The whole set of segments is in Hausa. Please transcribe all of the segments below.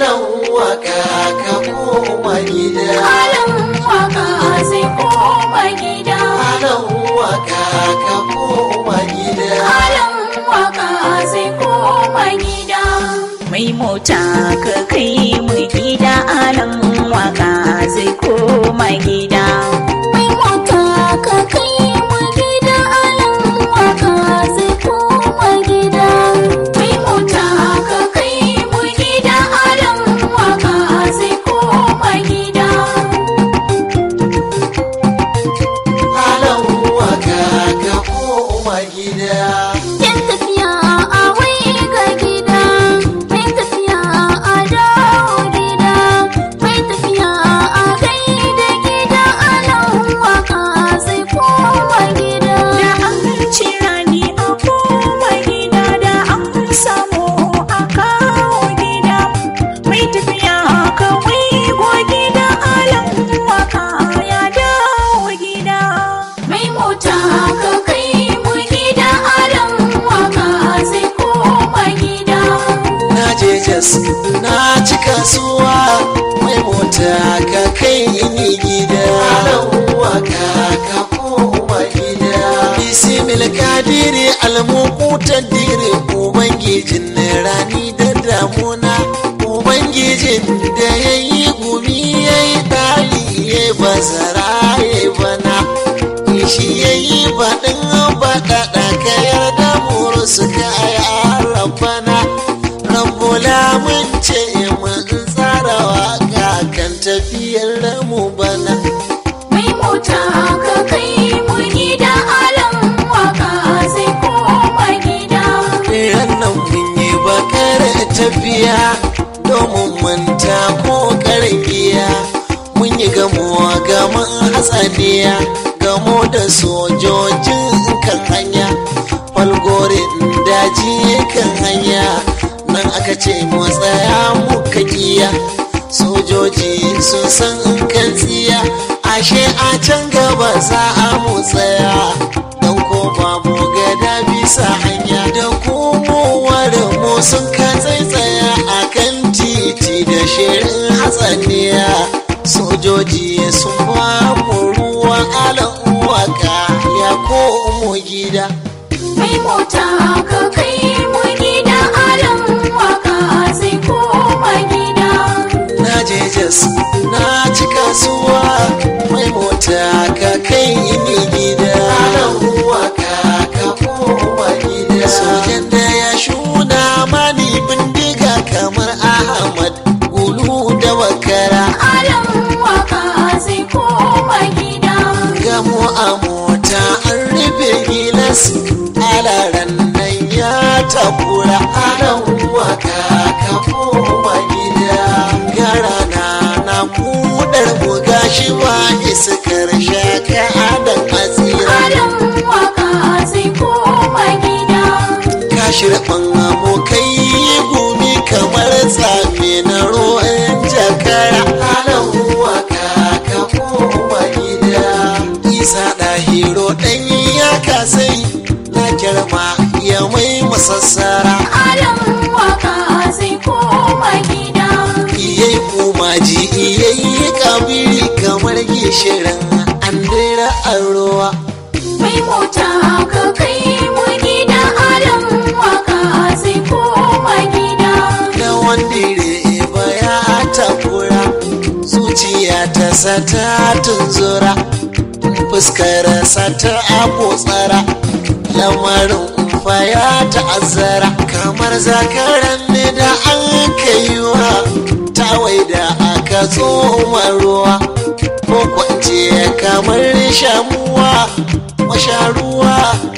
alan waka ka koma gida Alan waka zai koma gida. alan waka ka koma gida Alan waka zai koma gida. Mai mota ka kai mu gida alan waka zai koma gida. Mai mota ka kai mu gida alan waka zai koma gida. Mai mota ka kai mu gida alan waka zai koma gida. alan waka ka koma gida Yan tafiya a wai ga gida, mai tafiya a dawo gida, mai tafiya a kai da gida alan waka zai koma gida. Da an ci rani a koma gida da an samu a kawo gida, mai tafiya kawai go gida alan waka ya dawo gida. Mai mota ka kai mu gida alan waka zai koma gida. na je jas na ci kasuwa mai mota ka kai ni gida alan waka ka koma gida bisimil kadiri almukutan dire ubangijin rani da damuna ubangijin da ya yi gumi ya yi ɗari ya yi bazara ya yi bana shi ya yi baɗin baɗaɗa ka yarda muru suka yi arabana rabbula mun ce mun tsara waka kan tafiyar mu bana Mai mota ka kai mu gida alan waka zai koma gida. rannan mun yi bakar tafiya domin manta ko giya mun yi gamuwa gaman hatsaniya gamo da sojojin kan hanya falgorin daji kan hanya nan aka ce mu tsaya muka kiya sojoji sun san kan tsiya ashe a can gaba za a mu tsaya don ko babu gada bisa hanya da komowar mu sun ka tsaitsaya a kan titi da shirin hatsaniya sojoji sun ba mu ruwan alan waka ya komo gida Mai mota ka kai mu gida alan waka zai koma gida. na je jas na ci kasuwa mai mota ka kai ni gida alan waka ka koma gida sojan da ya shuna mani bindiga kamar ahmad gulu da bakara Alan waka zai koma gida. gamo a mota an rufe gilas alaran nan ya takura alan waka ka koma gida gara na na kudar buga shi ba iskar shaka adan asira Alan waka zai koma gida. ka shirɓan abokai gumi kamar tsame na ruwan jakara alan waka ka koma gida isa ɗahiro ɗan ya kasai na girma ya mai masassara Alan waka zai koma gida. iyai kumaji iyai kabiri kamar gishirin an dira a ruwa Mai mota ka kai mu gida alan waka zai koma gida. na wandire baya takura zuciya ta sata tunzura fuskar sata abotsara lamarin faya ta'azzara kamar zakaran ne da an kaiwa tawai da aka tsoma ruwa ko kwance kamar shamuwa masharuwa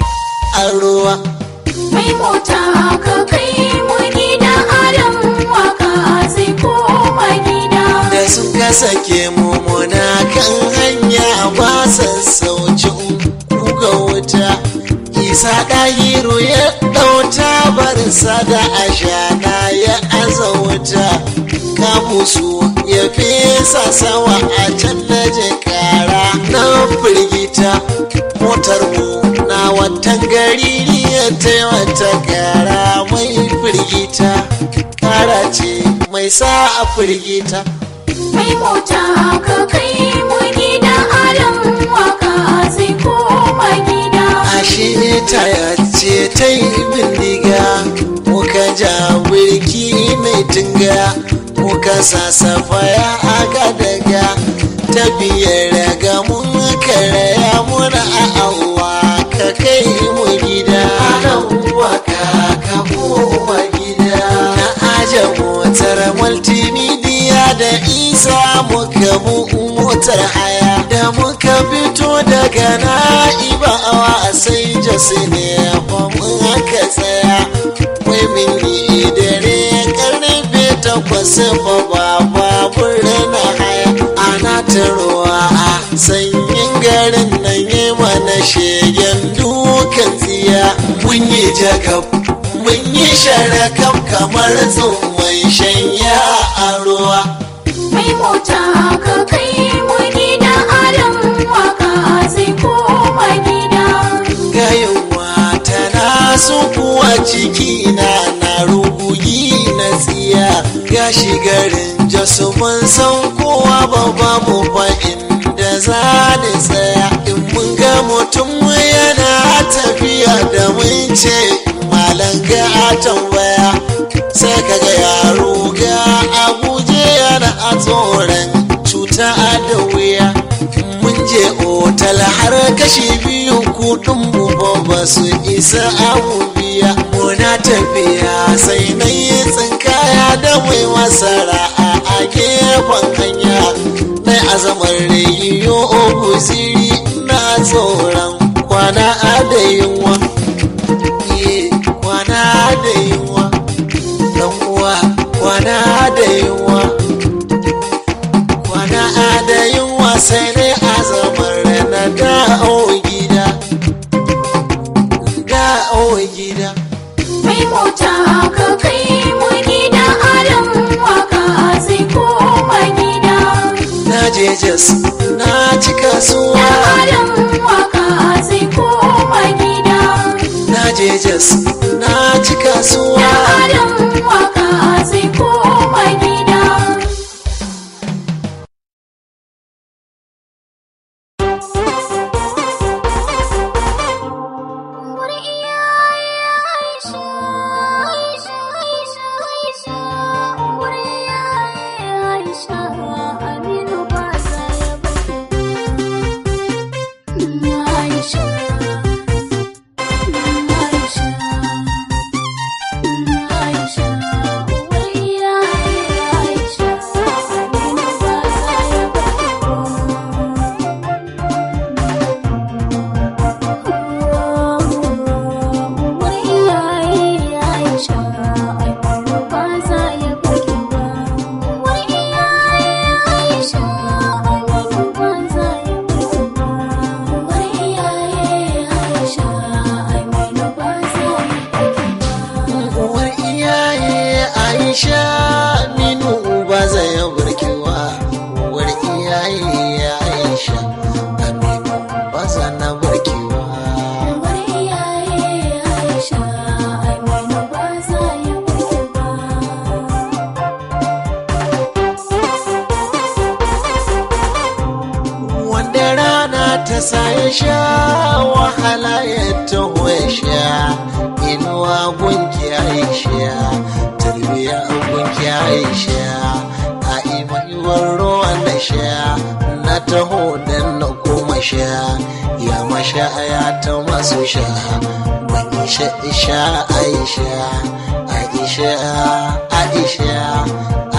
a ruwa Mai mota ka kai mu gida alan waka zai koma gida. da sun ka sake mu muna kan hanya ba sassaucin kuga wuta isa ɗahiru ya ɗauta barsa da ashana ya aza wuta kamusu ya fesa sawa a can na kara na firgita motar mu na watan gari ya wata kara mai firgita kara ce mai sa a firgita mai mota ka kai mu gida alam waka sai koma gida ashe ta yace ta yi bindiga muka ja birki mai tunga muka sasafa ya aga daga ta biyar ga mun karaya muna a Allah ka kai mu gida waka ka koma gida na aje motar multimedia da isa muka bu motar haya da muka fito daga na'ibawa sai jasi ne fa mun aka tsaya wai min yi dare karfe takwas fa ba babur na haya ana ta ruwa a sanyin garin nan yi mana shegen dukan tsiya mun yi jakab mun yi sharakam kamar tsumman shanya a ruwa mai mota ka kai mu gida alam waka sai koma gida gayewa tana so kuwa ciki na na rugugi na tsiya gashi garin jasu mun san kowa ba ba mu fa inda za ni tsaya in mun ga mutum yana tafiya da mun ce malam ga a tambaya sai kaga yaro ga abuje yana a tsoron cuta da wuya mun je otal har kashi biyu kudin mu ba ba su isa abu biya muna tafiya sai na yi tsinkaya da mai masara a gefen hanya na azamar rayiyo guziri na tsoron kwana da yunwa Eh, kwana da yunwa dan uwa kwana da yunwa kwana da yunwa sai dai azamar na da'o gida da'o gida mai mota ka kai mu gida alam waka sai koma gida na je jas na ci kasuwa alam waka sai koma gida na je jas na ci kasuwa alam waka sai koma gida Wuri iyaye Aisha, Aisha, Aisha, Aisha. Wuri iyaye Aisha, Aminu ba za ya bari. Aisha, Aisha, Aisha. Wuri iyaye Aisha, Aminu ba za ya uwar iyaye aisha minu ba zai barkewa uwar iyaye aisha aminu ba za na barkewa wanda rana ta sa ya sha wahala ya taho ya sha inuwa gunki aisha tarbiya gunki aisha a imaiwar ruwan na sha na taho dan na koma sha ya masha ya ta masu sha ban isha isha aisha aisha aisha